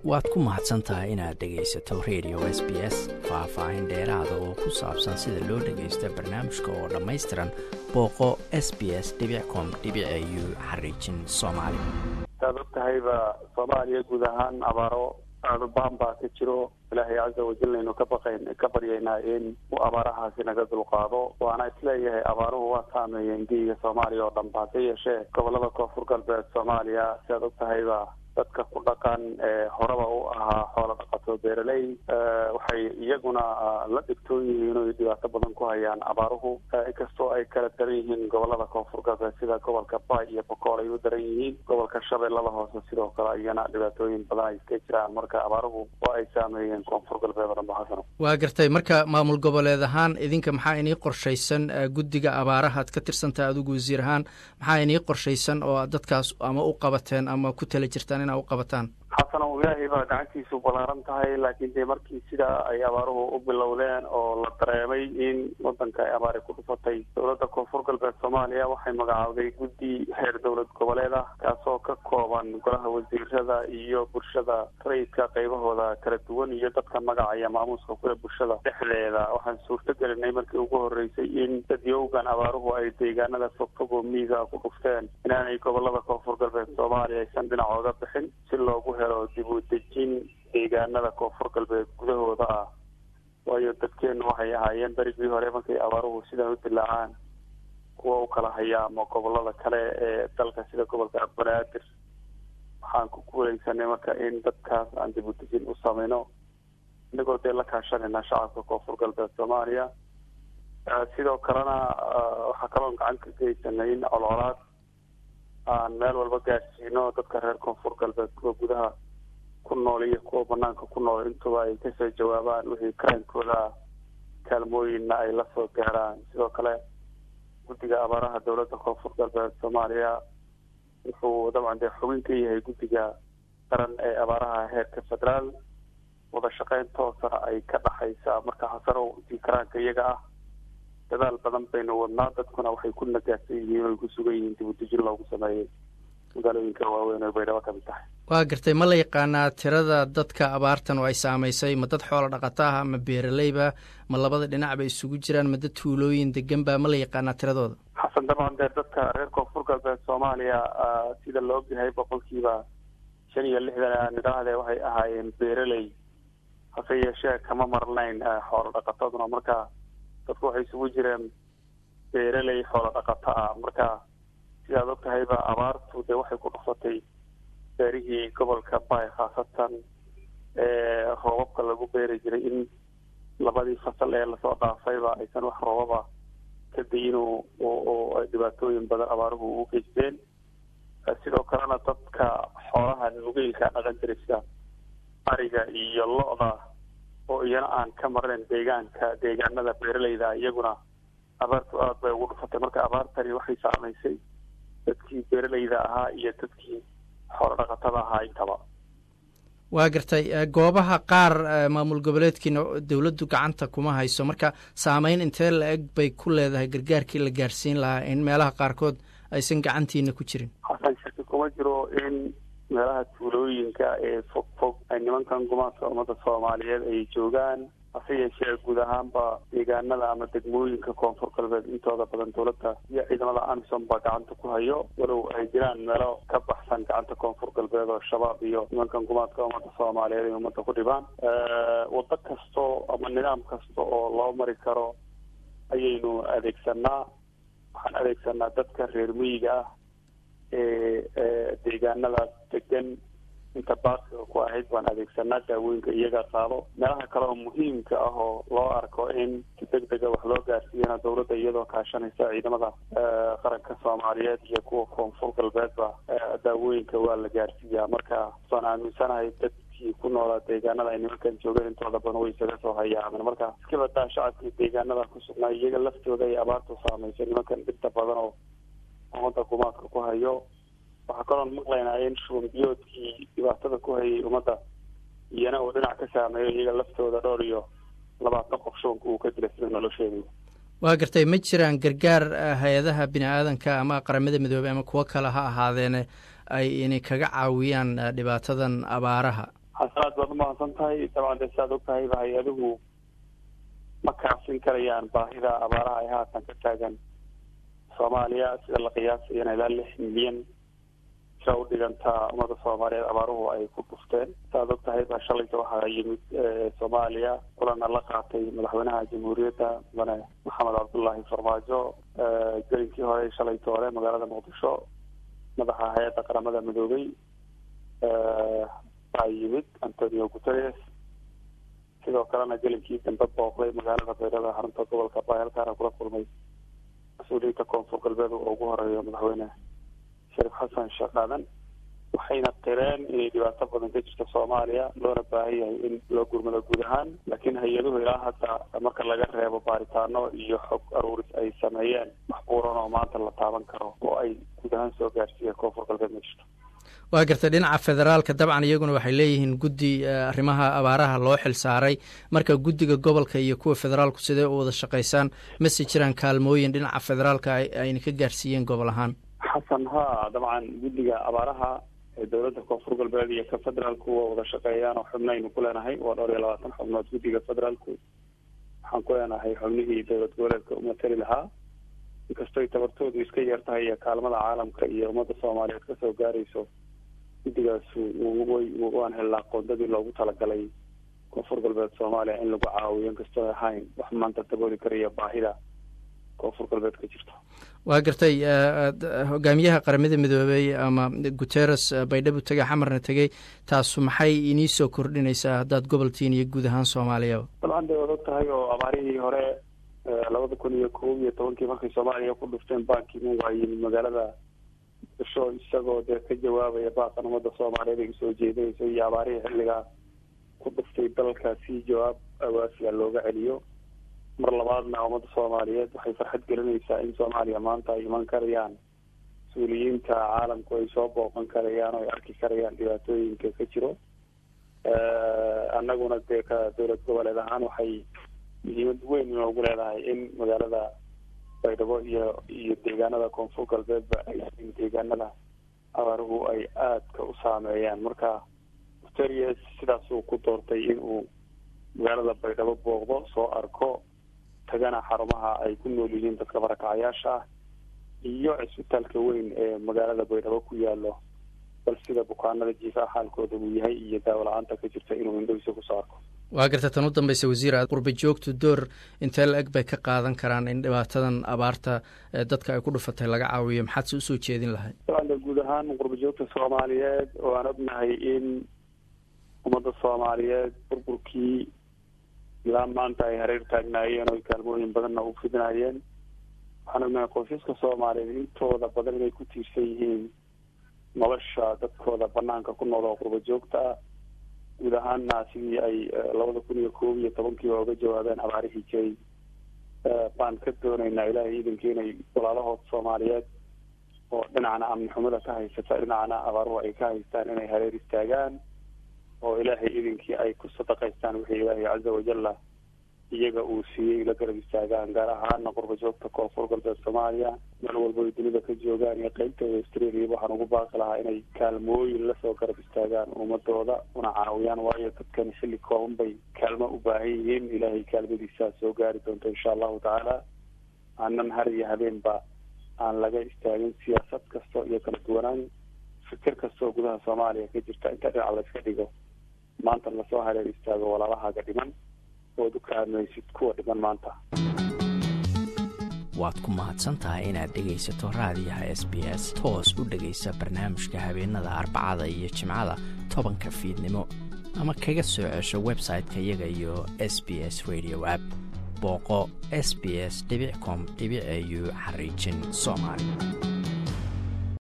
waad ku mahadsan tahay inaad dhegaysato radio s b s faah-faahin dheeraada oo ku saabsan sida loo dhagaysto barnaamijka oo dhammaystiran booqo s b s com u xariijin soomaali saad og tahayba soomaaliya guud ahaan abaaro aadubaan baa ka jiro ilaahay caza wajal aynu ka baqayn ka baryaynaa in uu abaarahaasi naga dulqaado waana isleeyahay abaaruhu waa saameeyeen geyiga soomaaliya oo dhan ba hase yeeshee gobolada koonfur galbeed soomaaliya siaad og tahayba dadka ku dhaqan ee horeba u ahaa xoolo dhaqato beeraley waxay iyaguna la dhigtoon yihiin oy dhibaato badan ku hayaan abaaruhu inkastoo ay kala daran yihiin gobolada koonfur galbeed sida gobolka bay iyo bokool ay u daran yihiin gobolka shabeellada hoose sidoo kale iyana dhibaatooyin badan ay iska jiraan marka abaaruhu waa ay saameeyeen koonfur galbeed oo dhan ba xasano waa gartay marka maamul goboleed ahaan idinka maxaa inii qorshaysan guddiga abaarahaad ka tirsantaha adigu wasiir ahaan maxaa inii qorshaysan oo dadkaas ama u qabateen ama ku tala jirtaan inaa u qabataan xasano ilaahay baa gacantiisu ballaaran tahay laakiin dee markii sidaa ay abaaruhu u bilowdeen oo la dareemay in wadanka ay abaari ku dhufatay dowladda koonfur galbeed soomaaliya waxay magacaawday guddi heer dowlad goboleed ah kaasoo ka kooban golaha wasiirada iyo bulshada rayidka qaybahooda kala duwan iyo dadka magacaya maamuuska kule bulshada dhexdeeda waxaan suurto gelinay markii ugu horreysay in dadyowgan abaaruhu ay deegaanada fogfog oo miiga ku dhufteen inaanay gobolada koonfur galbeed soomaaliya aysan dhinacooga bixin si loogu helo dib u dejin deegaanada koonfur galbeed gudahooda ah waayo dadkeenu waxay ahaayeen berigii hore markay abaaruhu sidan u dilaacaan kuwa u kala haya ama gobolada kale ee dalka sida gobolka banaadir waxaan ku guuleysanay marka in dadkaas aan dib u dejin u sameyno inagoo dee la kaashanayna shacabka koonfur galbeed soomaaliya sidoo kalena waxaa kaloon gacan ka geysanay in colcolaad aan meel walba gaadhsiino dadka reer koonfur galbeed kuwa gudaha ku nool iyo kuwa banaanka ku nool intuba ay kasoo jawaabaan wixii karaankooda kaalmooyinna ay la soo gaaraan sidoo kale guddiga abaaraha dowladda koonfur galbeed soomaaliya wuxuu dabcan dee xubin ka yahay guddiga qaran ee abaaraha heerka federaal wada shaqeyn toosana ay ka dhaxaysaa marka hasanow intii karaanka iyaga ah dadaal badan baynu wadnaa dadkuna waxay ku nagaadsan yihiin oy ku sugan yihiin dib u dejin loogu sameeyey magaalooyinka waaweyn oo baydhabo ka mid tahay waa gartay ma la yaqaanaa tirada dadka abaartan oo ay saamaysay ma dad xoolo dhaqata ah ma beeraleyba ma labada dhinac bay isugu jiraan ma dad tuulooyin degan ba ma la yaqaanaa tiradooda xasan dabcan dee dadka reer koonfur galbeed soomaaliya sida la ogyahay boqolkiiba shan iyo lixdan aan idhaahdee waxay ahaayeen beeraley hase yeeshee kama marnayn xoolo dhaqataduna marka dadku waxay isugu jireen beeraley xoolo dhaqato ah marka sidaad og tahayba abaartu dee waxay ku dhufatay beerihii gobolka bay khaasatan ee roobabka lagu beeri jiray in labadii fasal ee lasoo dhaafayba aysan wax roobaba ka dayin oo dhibaatooyin badan abaaruhu u geysteen sidoo kalena dadka xoolaha nugeylka dhaqan jiray sida ariga iyo lo-da oo iyana aan ka marnayn deegaanka deegaanada beeraleyda iyaguna abaartu aada bay ugu dhufatay marka abaartani waxay saamaysay dadkii beeraleyda ahaa iyo dadkii xoolo dhaqatada ahaa intaba waa gartay goobaha qaar maamul goboleedkiina dowladdu gacanta kuma hayso marka saameyn intee la eg bay ku leedahay gargaarkii la gaarsiin lahaa in meelaha qaarkood aysan gacantiina ku jirin xasan shaki kuma jiro in meelaha tuulooyinka ee fog fog ay nimankan gumaadka ummadda soomaaliyeed ay joogaan hase yeeshee guud ahaanba deegaanada ama degmooyinka koonfur galbeed intooda badan dowladda iyo ciidamada amisom baa gacanta ku hayo walow ay jiraan meelo ka baxsan gacanta koonfur galbeed oo shabaab iyo nimankan gumaadka ummadda soomaaliyeed ay ummadda ku dhibaan waddo kasto ama nidaam kasta oo loo mari karo ayaynu adeegsanaa waxaan adeegsanaa dadka reer miyiga ah ee deegaanadaas degan inta baaqiga ku ahayd baan adeegsanaa daawooyinka iyaga qaado meelaha kale oo muhiimka ah oo loo arko in si deg dega wax loo gaarsiiyana dowladda iyadoo kaashanaysa ciidamada qaranka soomaaliyeed iyo kuwa koonfur galbeedba daawooyinka waa la gaarsiiyaa marka waan aaminsanahay dadkii ku noolaa deegaanada ay nimankan joogeen intooda badan way isaga soo hayaamen marka iska badaa shacabkii deegaanada ku sugnaa iyaga laftooda ay abaartu saamaysay nimankan dhibta badan oo ummadda gumaadka ku hayo waxaa kaloon maqlaynaa in shubanbiyoodkii dhibaatada ku hayay ummadda iyana uu dhinac ka saameeyo iyaga laftooda dhowr iyo labaatan qof shubanka uu ka dilay sida nolosheedu waa gartay ma jiraan gargaar hay-adaha bini aadanka ama qaramada midoobey ama kuwo kale ha ahaadeene ay inay kaga caawiyaan dhibaatadan abaaraha hase aada baad umahadsan tahay dabcan dee siaad og tahayba hay-aduhu ma kaafin karayaan baahida abaaraha ay haatan ka taagan soomaaliya sida la qiyaasayana ilaa lix milyan sira u dhigantaa ummada soomaaliyeed abaaruhu ay ku dhufteen saaad og tahayba shalayta waxaa yimid soomaaliya kulana la qaatay madaxweynaha jamhuuriyadda mudane maxamed cabdullaahi farmaajo gelinkii hore shalayta hore magaalada muqdisho madaxa hay-adda qaramada midoobay baa yimid antonio guterres sidoo kalena gelinkii dambe booqday magaalada baydhabo xarunta gobolka baayalkaana kula kulmay mas-uuliyiinta koonfur galbeed oo ugu horeeyo madaxweyne shariif xasan sheekh aadan waxayna qireen inay dhibaato badan ka jirto soomaaliya loona baahan yahay in loo gurmado guud ahaan laakiin hay-aduhu ilaa hadda marka laga reebo baaritaano iyo xog aruuris ay sameeyeen wax buuran oo maanta la taaban karo oo ay guud ahaan soo gaarsiiya koonfur galbeed ma jirto waa gartay dhinaca federaalka dabcan iyaguna waxay leeyihiin guddi arrimaha abaaraha loo xil saaray marka guddiga gobolka iyo kuwa federaalku sidee u wada shaqaysaan mase jiraan kaalmooyin dhinaca federaalka ayna ka gaarsiiyeen gobol ahaan xasan ha dabcan guddiga abaaraha ee dowladda koonfur galbeed iyo ka federaalku waa wada shaqeeyaan oo xubnaynu ku leenahay waa dhowr iyo labaatan xubnood guddiga federaalku waxaan ku leenahay xubnihii dowlad goboleedka umatali lahaa inkastoy tabartoodu iska yar tahay iyo kaalmada caalamka iyo ummadda soomaaliyeed kasoo gaarayso guddigaas way waan helnaa qoondadii loogu talagalay koonfur galbeed soomaaliya in lagu caawiyo inkastoo ahayn wax maanta dabooli karaya baahida koonfur galbeed ka jirto waa gartay hogaamiyaha qaramada midoobey ama guteres baydhabo tegey xamarna tegey taasu maxay inii soo kordhinaysaa haddaad goboltiin iyo guud ahaan soomaaliyaba dabcan dee waad og tahay oo abaarihii hore labada kun iyo kob iyo tobankii markay soomaaliya ku dhufteen bankimu waa yimid magaalada muqdisho isagoo dee ka jawaabaya baaqan ummadda soomaaliyeed ay usoo jeedinayso iyo abaarihii xilligaa ku dhuftay dalka si jawaab awaasiga looga celiyo mar labaadna ummadda soomaaliyeed waxay farxad gelinaysaa in soomaaliya maanta ay iman karayaan mas-uuliyiinta caalamku ay soo booqan karayaan oo ay arki karayaan dhibaatooyinka ka jiro annaguna dee ka dowlad goboleed ahaan waxay muhiimad weyn inoogu leedahay in magaalada baydhabo iyo iyo deegaanada koonfur galbeedba ay deegaanada abaaruhu ay aadka u saameeyaan marka guterias sidaasuu ku doortay in uu magaalada baydhabo booqdo soo arko tagana xarumaha ay ku nool yihiin dadka barakacayaasha ah iyo cisbitaalka weyn ee magaalada baydhabo ku yaalo bal sida bukaanada jiifaha xaalkooda uu yahay iyo daawo la-aanta ka jirta inuu indhohiisa kusoo arko waa garta tan u dambaysa wasiir qurba joogtu door intee la eg bay ka qaadan karaan in dhibaatadan abaarta dadka ay ku dhufatay laga caawiyo maxaad se usoo jeedin lahayd dabcan guud ahaan qurba joogta soomaaliyeed oo aan ognahay in ummadda soomaaliyeed burburkii ilaa maanta ay hareer taagnaayeen oo kaalmooyin badanna u fidnaayeen waxaan ognahay qoysaska soomaaliyeed intooda badan inay ku tiirsan yihiin nolosha dadkooda banaanka ku nool oo qurba joogta ah guud ahaanna sidii ay labada kun iyo koob iyo tobankiiba uga jawaabeen abaarihii jiray baan ka doonaynaa ilaahay iidankii inay walaalahood soomaaliyeed oo dhinacna amni xumada ka haysata dhinacna abaaruhu ay ka haystaan inay hareer istaagaan oo ilaahay idinkii ay ku sadaqaystaan wixii ilaahay caza wajalla iyaga uu siiyey la garab istaagaan gaar ahaana qurba joogta koonfur galbeed soomaaliya meel walba ay dunida ka joogaan iyo qeybtooda australia waxaan ugu baaqi lahaa inay kaalmooyin lasoo garab istaagaan ummadooda una caawiyaan waayo dadkan xilli kooban bay kaalmo u baahan yihiin ilaahay kaalmadiisaa soo gaari doonto insha allahu tacaala aanan har iyo habeenba aan laga istaagin siyaasad kasto iyo kala duwanaan fikir kastoo gudaha soomaaliya ka jirta inta dhinac layska dhigo maanta lasoo hareer istaago walaalahaaga dhiman ood u kaalmaysid kuwa dhiman maanta waad ku mahadsan tahay inaad dhegaysato raadiyaha s b s toos u dhegaysa barnaamijka habeenada arbacada iyo jimcada tobanka fiidnimo ama kaga soo cesho website-ka iyaga iyo s b s radio app booqo s b s com au xariijin soomaali